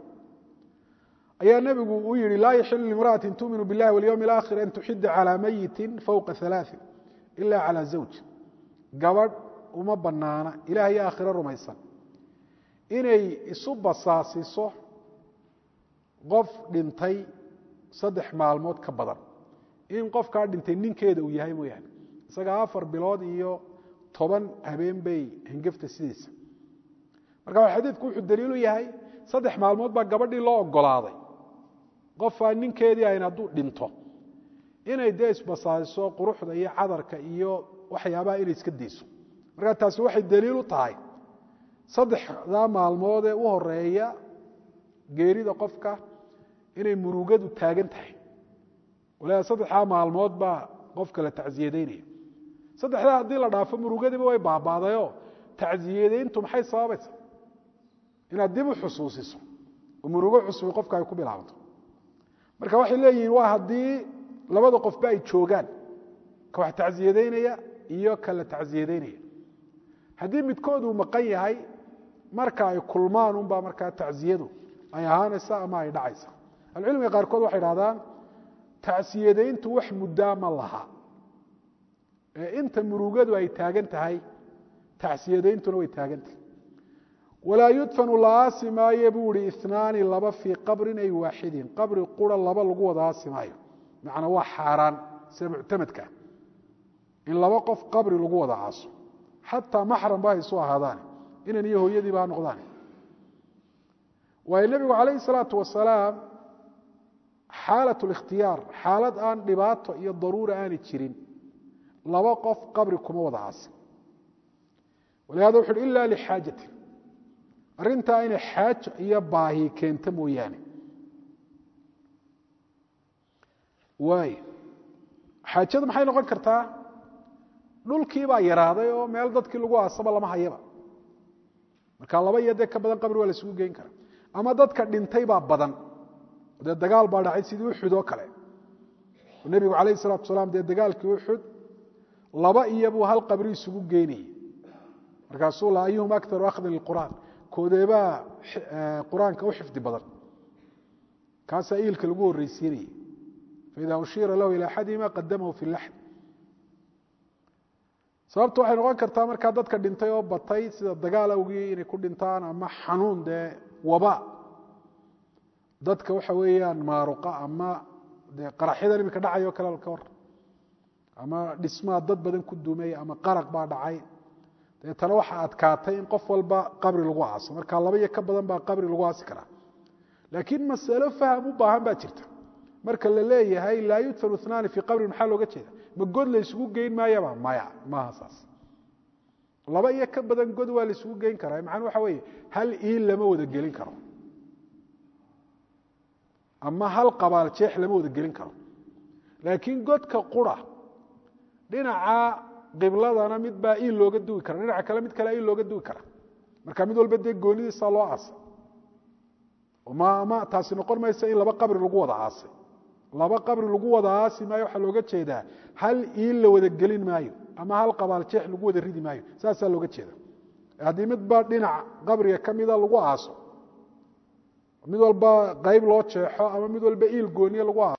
ayaa nebigu uu yihi laa yaxilu limra'ati tuuminu biاllahi walyowmi اlaakhir an tuxida calى mayiti fowqa ثalaaثin ila calى zawj gabadh uma banaana ilaah iyo aakhiro rumaysan inay isu basaasiso qof dhintay saddex maalmood ka badan in qofkaa dhintay ninkeeda uu yahay mooyaane isaga afar bilood iyo toban habeen bay hengefta sidiisa marka xadiidku wuxuu daliilu yahay saddex maalmood baa gabadhii loo ogolaaday qofaa ninkeedii ayn hadduu dhinto inay dee isbasaasiso quruxda iyo cadarka iyo waxyaabaha inay iska dayso marka taasi waxay daliil u tahay saddexdaa maalmoodee u horeeya geerida qofka inay murugadu taagan tahay waliba saddexdaa maalmood baa qofka la tacsiyadaynaya saddexdaa haddii la dhaafo murugadiiba way baaba'dayoo tacsiyadayntu maxay sababaysa inaad dib u xusuusiso oo murugo cusbi qofka ay ku bilaabato marka waxay leeyihiin waa haddii labada qofba ay joogaan ka wax tacsiyadaynaya iyo ka la tacsiyadaynaya haddii midkood uu maqan yahay marka ay kulmaan unbaa markaa tacsiyadu ay ahaanaysa ama ay dhacaysa ahlucilmiga qaarkood waxay dhahdaan tacsiyadayntu wax muddaa ma laha ee inta murugadu ay taagan tahay tacsiyadayntuna way taagan tahay walaa yudfanu la aasi maayo buu ihi inaani laba fii qabrin ay waaxidin qabri qura laba lagu wada aasi maayo macnaa waa xaaraan sida muctamadka in laba qof qabri lagu wada aaso xataa maxram ba haysu ahaadaan inan iyo hooyadiiba ha noqdaan waayo nebigu calayhi salaatu wasalaam xaalat likhtiyaar xaalad aan dhibaato iyo daruura aanay jirin laba qof qabri kuma wada aasin walihada wuxu uhi ila lixaajatin arrintaa inay xaajo iyo baahi keento mooyaane waay xaajada maxay noqon kartaa dhulkii baa yaraaday oo meel dadkii lagu aasaba lama hayaba marka laba iyo dee ka badan qabri waa la isugu geyn karaa ama dadka dhintay baa badan dee dagaal baa dhacay sidii uxud oo kale nebigu calayh salatu asalaam dee dagaalkii uxud laba iyo buu hal qabri isugu geynayay markaasuu la ayuhum akaru akhdan lilqur'aan koodeebaa qur-aanka u xifdi badan kaasaa iilka lagu horreysiinayay faida ushiira lahu ila axadihima qadamahu fi laxd sababta waxay noqon kartaa markaa dadka dhintay oo batay sida dagaal awgii inay ku dhintaan ama xanuun dee waba dadka waxa weeyaan maaruqa ama dee qaraxyadan iminka dhacayo kale ka war ama dhismaa dad badan ku dumay ama qaraq baa dhacay deetana waxaa adkaatay in qof walba qabri lagu aaso marka laba iyo ka badan baa qabri lagu aasi karaa laakiin masalo faham u baahan baa jirta marka la leeyahay laa yudfanu inaani fii qabrin maxaa looga jeeda ma god la isugu geyn maayaba maya maaha saas laba iyo ka badan god waa la isugu geyn karaa macnuu waxa weeye hal iil lama wada gelin karo ama hal qabaal jeex lama wada gelin karo laakiin godka qura dhinaca qibladana mid baa iil looga dugi kara dhinaca kale mid kale iil looga dugi kara marka mid walba dee goonidiisa loo aasay ma ma taasi noqon maysa in laba qabri lagu wada aasay laba qabri lagu wada aasi maayo waxaa looga jeedaa hal iil la wada gelin maayo ama hal qabaal jeex lagu wada ridi maayo saasaa looga jeeda haddii midba dhinac qabriga ka mida lagu aaso mid walba qayb loo jeexo ama mid walba iil gooniye lagu aaso